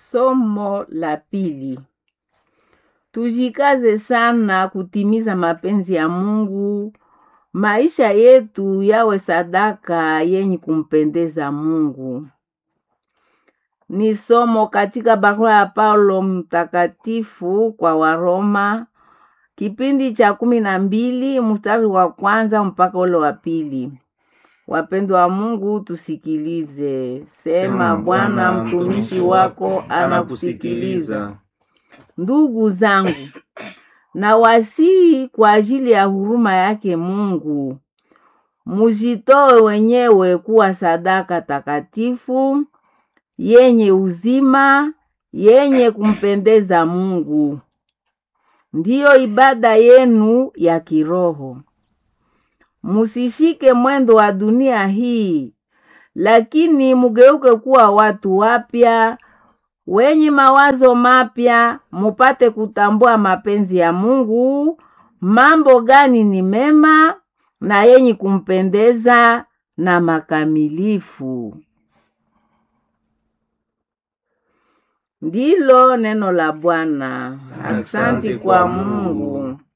Somo la pili. Tujikaze sana kutimiza mapenzi ya Mungu. Maisha yetu yawe sadaka yenye kumpendeza Mungu. Ni somo katika barua ya Paulo mtakatifu kwa Waroma, kipindi cha kumi na mbili mstari wa kwanza mpaka ule wa pili. Wapendwa wa Mungu, tusikilize. Sema, Bwana mtumishi wako anakusikiliza. Ndugu zangu, na wasihi kwa ajili ya huruma yake Mungu, mujitoe wenyewe kuwa sadaka takatifu yenye uzima, yenye kumpendeza Mungu, ndiyo ibada yenu ya kiroho. Musishike mwendo wa dunia hii, lakini mugeuke kuwa watu wapya wenye mawazo mapya, mupate kutambua mapenzi ya Mungu, mambo gani ni mema na yenye kumpendeza na makamilifu. Ndilo neno la Bwana. Asante kwa Mungu.